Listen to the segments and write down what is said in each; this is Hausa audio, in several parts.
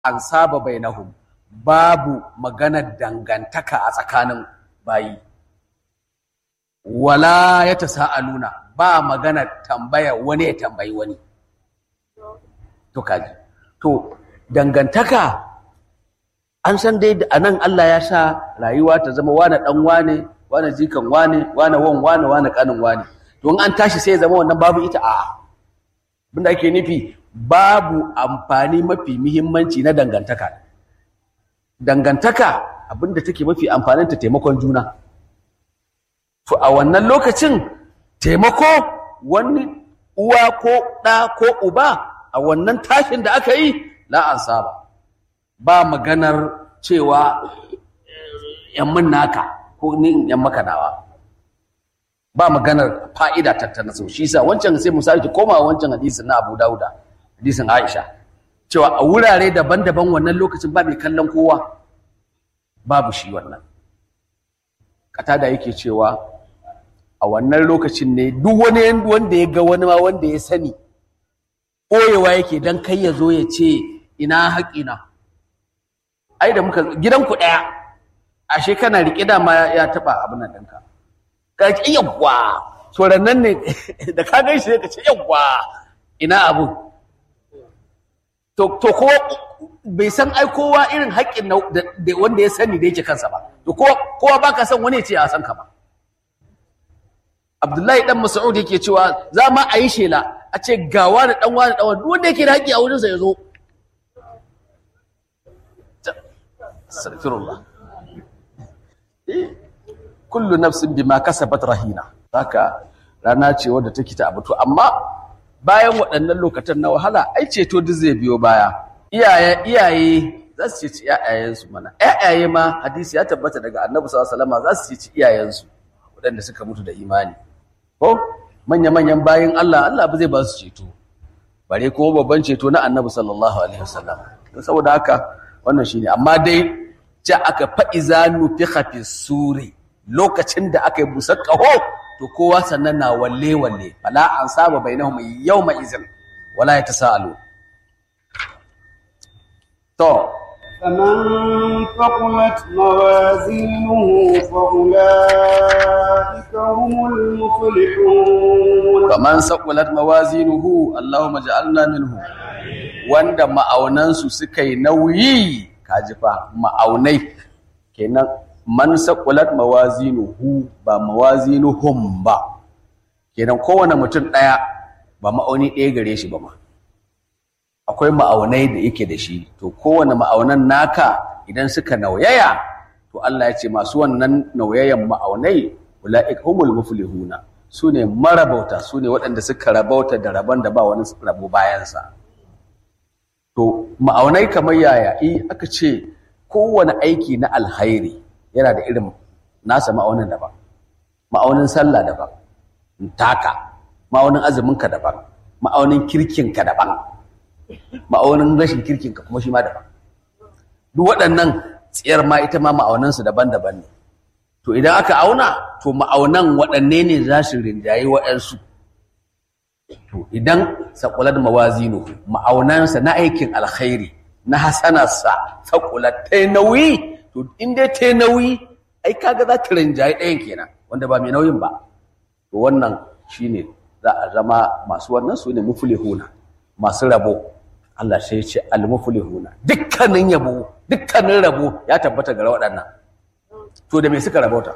an saba bainahum babu maganar dangantaka a tsakanin bayi wala ya tasa'aluna ba maganar tambaya wani ya tambayi wani to kaji to dangantaka an san dai a nan Allah ya sa rayuwa ta zama wane dan wane wane jikan wane wane wan wane wane kanin wane to in an tashi sai ya zama wannan babu ita a abinda ake nufi babu amfani mafi muhimmanci na dangantaka dangantaka abinda take mafi amfanin ta taimakon juna to a wannan lokacin taimako wani uwa ko ɗa ko uba a wannan tashin da aka yi la an saba ba maganar cewa yan mun naka ko ni in yan maka nawa ba maganar fa'ida tattana sau shi sa wancan sai mu sake koma wancan hadisin na Abu Dauda hadisin Aisha cewa a wurare daban-daban wannan lokacin ba mai kallon kowa babu shi wannan katada yake cewa a wannan lokacin ne duk wani wanda ya ga wani ma wanda ya sani ɓoyewa yake don kai ya zo ya ce ina haƙina ai da muka gidanku ɗaya ashe kana riƙe da ma ya taɓa abin nan ɗinka ka ce yawwa tsoron nan ne da ka gan shi ka ce yawwa ina abu to kowa bai san ai kowa irin haƙƙin da wanda ya sani da yake kansa ba to kowa ba ka san wani ya ce ya san ka ba Abdullahi dan Mas'ud yake cewa za ma a yi shela a ce ga wani dan wani dan wani wanda yake da haƙƙi a wurinsa ya zo astaghfirullah kullu nafsin bima kasabat rahina haka rana ce wadda take ta abuto amma bayan waɗannan lokacin na wahala ai ceto duk zai biyo baya iyaye iyaye za su ci iyayensu mana iyaye ma hadisi ya tabbata daga annabi sallallahu alaihi wasallam za su ci iyayensu waɗanda suka mutu da imani ko manya-manyan bayin Allah Allah ba zai ba su ceto bare ko babban ceto na annabi sallallahu alaihi wasallam saboda haka wannan shine amma dai ja aka fa'iza nufiha fi suri lokacin da aka yi busar ƙaho to kowa sannan na walle walle fala an saba bainahum yawma izin wala yatasaalu to فمن ثقلت موازينه فأولئك هم المفلحون faman saqulat mawazinuhu Allahumma ja'alna minhu wanda ma'aunansu suka yi nauyi kaji fa ma'aunai kenan man saqulat mawazinuhu ba mawazinuhum ba kenan kowane mutum ɗaya ba ma'auni ɗaya gare shi ba ma akwai ma'aunai da yake da shi to kowane ma'aunan naka idan suka nauyaya to Allah ya ce masu wannan nauyayan ma'aunai ula'ik humul muflihuna su ne marabauta su ne waɗanda suka rabauta da rabon da ba wani rabo bayansa to ma'aunai kamar yaya i aka ce kowane aiki na alhairi yana da irin nasa ma'aunin daban ma'aunin sallah daban taka ma'aunin azuminka daban ma'aunin kirkinka daban ma'aunin rashin kirkinka kuma shi ma daban duk waɗannan tsiyar ma ita ma ma'aunansu daban-daban ne to idan aka auna to ma'aunan waɗanne ne za su rinjaye waɗansu to idan saƙulat mawazinu ma'aunansa na aikin alkhairi na hasanarsa saƙulat ta nauyi to in dai ta nauyi ai kaga za ta rinjaye ɗayan kenan wanda ba mai nauyin ba to wannan shine za a zama masu wannan su ne muflihuna masu rabo Allah sai ya ce al-muflihuna dukkanin yabo dukkanin rabo ya tabbata ga waɗannan to da me suka rabauta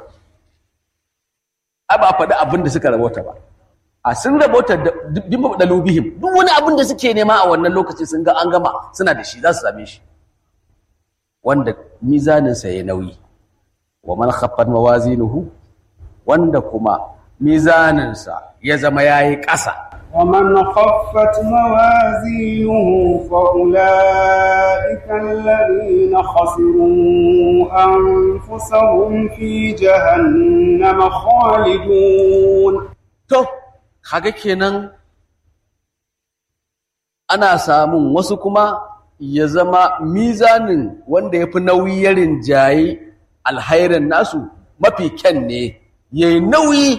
a ba faɗi abin da suka rabauta ba a sun rabauta bi mabdalubihim duk wani abin da suke nema a wannan lokaci sun ga an gama suna da shi za su same shi wanda mizaninsa ya nauyi wa man khaffat mawazinuhu wanda kuma mizaninsa ya zama yayi ƙasa ومن خفت موازينه فأولئك الذين خسروا أنفسهم في جهنم خالدون to kaga kenan ana samun wasu kuma ya zama mizanin wanda ya fi nauyi ya rinjaye alhairin nasu mafi kyan ne ya yi nauyi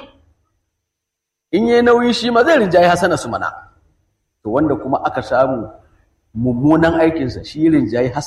in yi nauyi shi ma zai rinjaye hasana su mana to wanda kuma aka samu mummunan aikinsa shi rinjayi